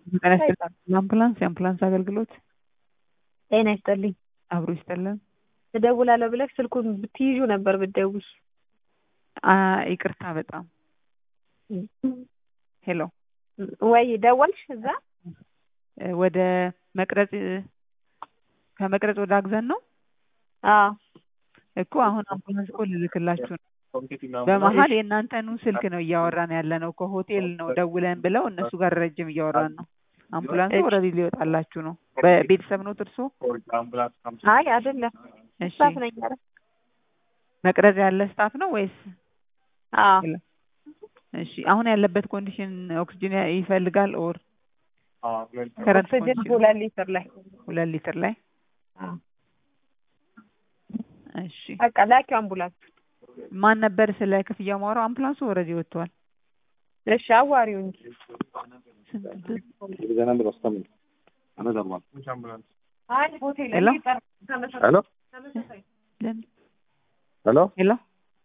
ጤና ይስጥልኝ። አምቡላንስ የአምቡላንስ አገልግሎት ጤና ይስጥልኝ። አብሮ ይስጥልን። እደውላለሁ ብለሽ ስልኩን ብትይዡ ነበር ብትደውይ። አ ይቅርታ በጣም ሄሎ ወይ ደወልሽ እዛ ወደ መቅረጽ ከመቅረጽ ወደ አግዘን ነው አዎ እኮ አሁን አምቡላንስ እኮ ልልክላችሁ ነው። በመሀል የእናንተኑ ስልክ ነው እያወራን ያለ ነው። ከሆቴል ነው ደውለን ብለው እነሱ ጋር ረጅም እያወራን ነው። አምቡላንሱ ኦልሬዲ ሊወጣላችሁ ነው። በቤተሰብ ነው እርሶ? አይ አይደለም እሺ ስታፍ ነኝ ኧረ መቅረጽ ያለ ስታፍ ነው ወይስ? አዎ እሺ አሁን ያለበት ኮንዲሽን ኦክስጅን ይፈልጋል ኦር ከረንት ኦክሲጅን ኮንዲሽን ሁለት ሊትር ላይ ሁለት ሊትር ላይ አዎ። እሺ በቃ ላኪው አምቡላንስ ማን ነበር ስለ ክፍያ ማውራው? አምቡላንሱ ኦልሬዲ ወጥቷል። እሺ አዋሪው እንጂ ስንት አይ ሆቴል ሄሎ? የሚጠራ ተመሳሳይ ሄሎ ተመሳሳይ ለምን ሄሎ ሄሎ